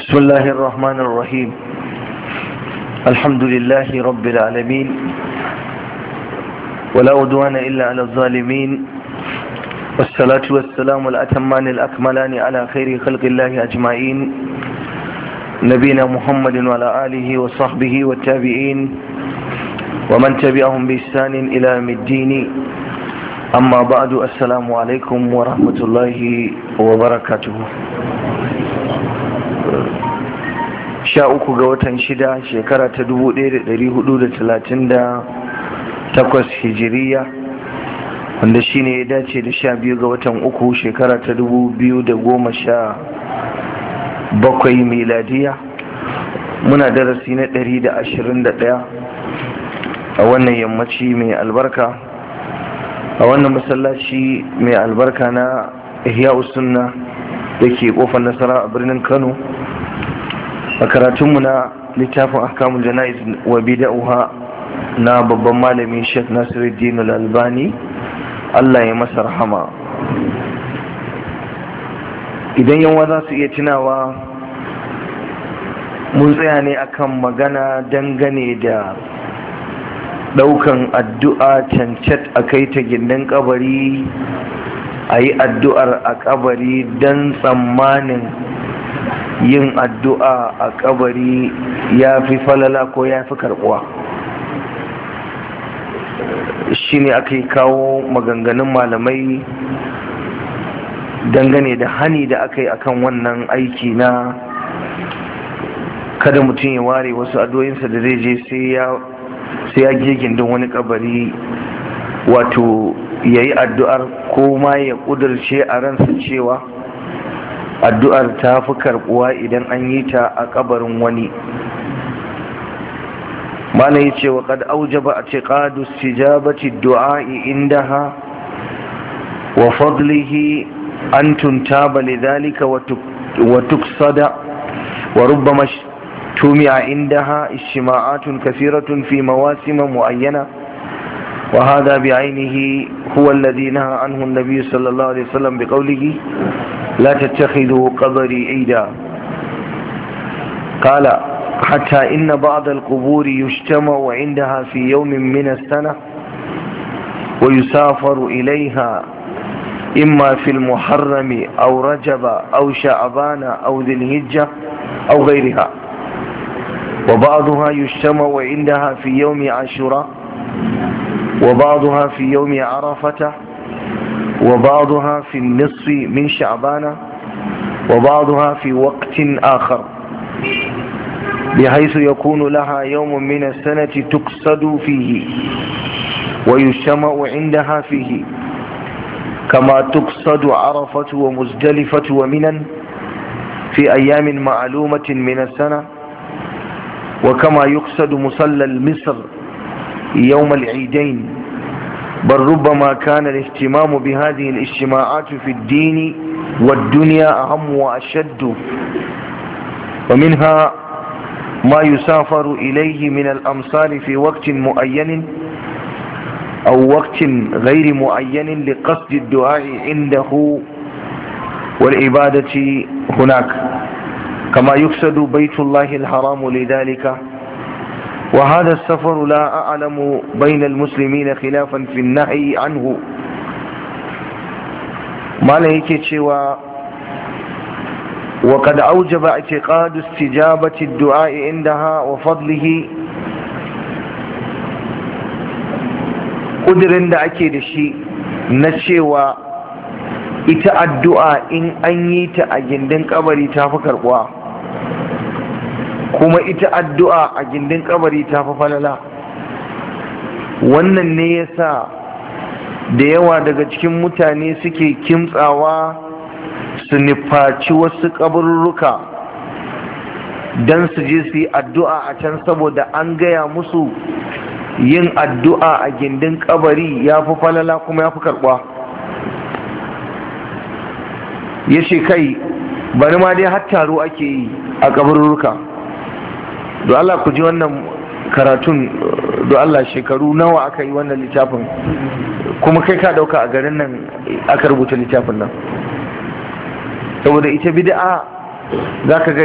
بسم الله الرحمن الرحيم الحمد لله رب العالمين ولا عدوان إلا على الظالمين والصلاة والسلام الأتمان الأكملان على خير خلق الله أجمعين نبينا محمد وعلى آله وصحبه والتابعين ومن تبعهم بإحسان إلى يوم الدين أما بعد السلام عليكم ورحمة الله وبركاته sha uku ga watan shida shekara ta dubu ɗaya da ɗari hudu da talatin da takwas hijiriya wanda shi ne ya dace da sha biyu ga watan uku shekara ta dubu biyu da goma sha bakwai miladiya muna darasi na ɗari da ashirin da ɗaya a wannan yammaci mai albarka a wannan masallaci mai albarka na ihya sunna da ke kofar nasara a birnin kano a karatunmu na littafin ahkamul jana'iz wa bida'uha na babban malami Sheikh Nasiruddin Al-Albani Allah ya masa rahama idan yawa za su iya tunawa mun tsaya ne akan magana dangane da daukan addu'a cancat a kai ta gindin kabari a yi addu'ar a kabari don tsammanin yin addu'a a kabari ya fi falala ko ya fi karbuwa shi ne aka yi kawo maganganun malamai dangane da hani da aka yi akan wannan aiki na kada mutum ya ware wasu addu'o'insa da zai je sai ya je gindin wani kabari wato ya yi addu'ar ko ma ya ƙudurce a ransa cewa addu'ar ta fi karbuwa idan an yi ta a kabarin wani mana yi ce wa kad aujaba a ce ƙadu stijabati du'a'i indaha wa fadlihi an tuntaba lidhalika wa tuksada wa rubbama tumi'a indaha ishtima'atun kathiratun fi mawasim mu'ayyana وهذا بعينه هو الذي نهى عنه النبي صلى الله عليه وسلم بقوله لا تتخذوا قبري عيدا قال حتى إن بعض القبور يجتمع عندها في يوم من السنة ويسافر إليها إما في المحرم أو رجب أو شعبان أو ذي الهجة أو غيرها وبعضها يجتمع عندها في يوم عاشوراء وبعضها في يوم عرفة وبعضها في النصف من شعبان وبعضها في وقت آخر بحيث يكون لها يوم من السنة تقصد فيه ويجتمع عندها فيه كما تقصد عرفة ومزدلفة ومنا في أيام معلومة من السنة وكما يقصد مصلى المصر يوم العيدين بل ربما كان الاهتمام بهذه الاجتماعات في الدين والدنيا أهم وأشد ومنها ما يسافر إليه من الأمصار في وقت معين أو وقت غير معين لقصد الدعاء عنده والعبادة هناك كما يقصد بيت الله الحرام لذلك وهذا السفر لا أعلم بين المسلمين خلافا في النهي عنه ما لهيك شوى وقد أوجب اعتقاد استجابة الدعاء عندها وفضله ƙudurin da ake da shi na cewa ita addu'a in an yi ta a gindin kabari ta fi karɓuwa kuma ita addu'a a gindin kabari ta fi falala wannan ne ya sa da yawa daga cikin mutane suke kimtsawa su nufaci wasu kaburruka don su je su yi addu'a a can saboda an gaya musu yin addu'a a gindin kabari ya fi falala kuma ya fi karɓa ya ce kai bari ma dai har taro ake yi a kaburruka do Allah ku ji wannan karatun do Allah shekaru nawa aka yi wannan littafin kuma kai ka dauka a garin nan aka rubuta littafin nan saboda ita bid'a za ka ga